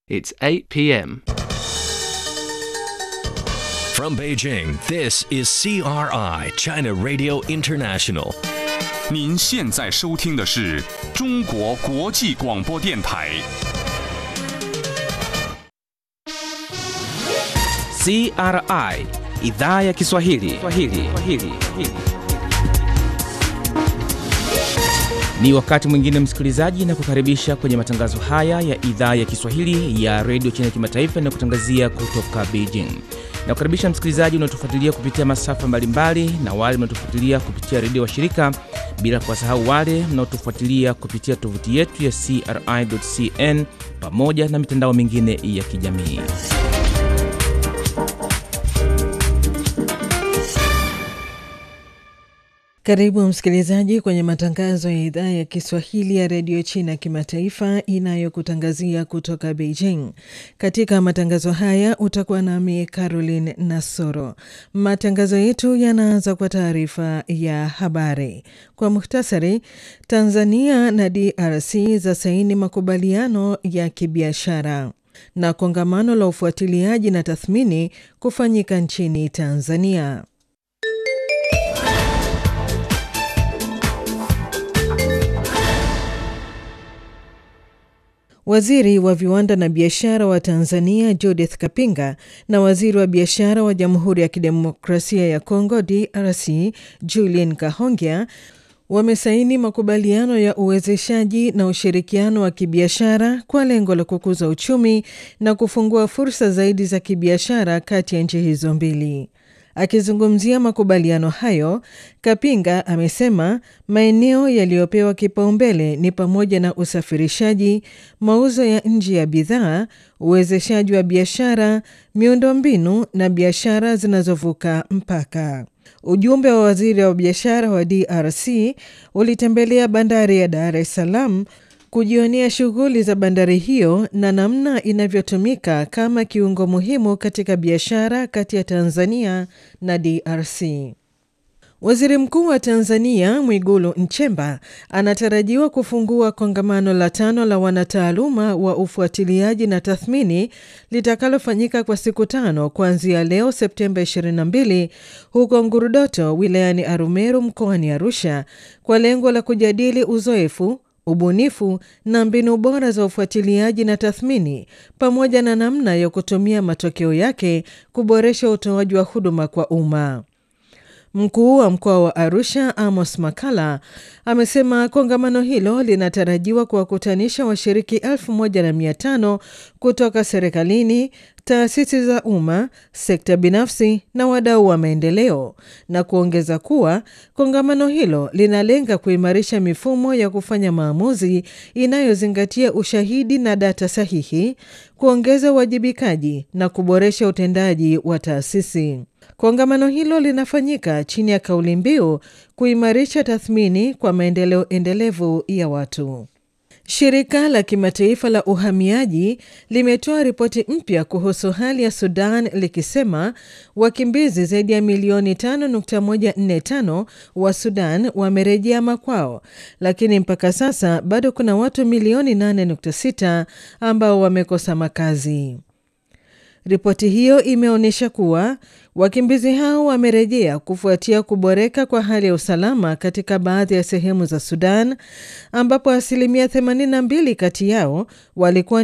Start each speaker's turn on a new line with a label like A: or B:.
A: It's 8 p.m.
B: From Beijing, this is CRI, China Radio International.
C: 您现在收听的是中国国际广播电台。
D: CRI idhaa ya Kiswahili. Kiswahili. Kiswahili. Ni wakati mwingine msikilizaji, na kukaribisha kwenye matangazo haya ya idhaa ya Kiswahili ya redio China Kimataifa inayokutangazia kutoka Beijing. Na kukaribisha msikilizaji unaotufuatilia kupitia masafa mbalimbali na wale mnaotufuatilia kupitia redio washirika, bila kuwasahau wale mnaotufuatilia kupitia tovuti yetu ya CRI.cn pamoja na mitandao mingine ya kijamii.
E: Karibu msikilizaji kwenye matangazo ya idhaa ya Kiswahili ya redio China kimataifa inayokutangazia kutoka Beijing. Katika matangazo haya utakuwa nami Caroline Nasoro. Matangazo yetu yanaanza kwa taarifa ya habari. Kwa muhtasari, Tanzania na DRC za saini makubaliano ya kibiashara na kongamano la ufuatiliaji na tathmini kufanyika nchini Tanzania. Waziri wa viwanda na biashara wa Tanzania Judith Kapinga na waziri wa biashara wa Jamhuri ya Kidemokrasia ya Kongo DRC Julien Kahongya wamesaini makubaliano ya uwezeshaji na ushirikiano wa kibiashara kwa lengo la kukuza uchumi na kufungua fursa zaidi za kibiashara kati ya nchi hizo mbili. Akizungumzia makubaliano hayo, Kapinga amesema maeneo yaliyopewa kipaumbele ni pamoja na usafirishaji, mauzo ya nje ya bidhaa, uwezeshaji wa biashara, miundombinu na biashara zinazovuka mpaka. Ujumbe wa waziri wa biashara wa DRC ulitembelea bandari ya Dar es Salaam kujionea shughuli za bandari hiyo na namna inavyotumika kama kiungo muhimu katika biashara kati ya Tanzania na DRC. Waziri Mkuu wa Tanzania Mwigulu Nchemba anatarajiwa kufungua kongamano la tano la wanataaluma wa ufuatiliaji na tathmini litakalofanyika kwa siku tano kuanzia leo Septemba 22 huko Ngurudoto wilayani Arumeru mkoani Arusha kwa lengo la kujadili uzoefu ubunifu na mbinu bora za ufuatiliaji na tathmini pamoja na namna ya kutumia matokeo yake kuboresha utoaji wa huduma kwa umma. Mkuu wa mkoa wa Arusha Amos Makala amesema kongamano hilo linatarajiwa kuwakutanisha washiriki elfu moja na mia tano kutoka serikalini, taasisi za umma, sekta binafsi na wadau wa maendeleo, na kuongeza kuwa kongamano hilo linalenga kuimarisha mifumo ya kufanya maamuzi inayozingatia ushahidi na data sahihi, kuongeza uwajibikaji na kuboresha utendaji wa taasisi. Kongamano hilo linafanyika chini ya kauli mbiu kuimarisha tathmini kwa maendeleo endelevu ya watu. Shirika la kimataifa la uhamiaji limetoa ripoti mpya kuhusu hali ya Sudan likisema wakimbizi zaidi ya milioni 5.145 wa Sudan wamerejea makwao, lakini mpaka sasa bado kuna watu milioni 8.6 ambao wamekosa makazi. Ripoti hiyo imeonyesha kuwa wakimbizi hao wamerejea kufuatia kuboreka kwa hali ya usalama katika baadhi ya sehemu za Sudan ambapo asilimia 82 kati yao walikuwa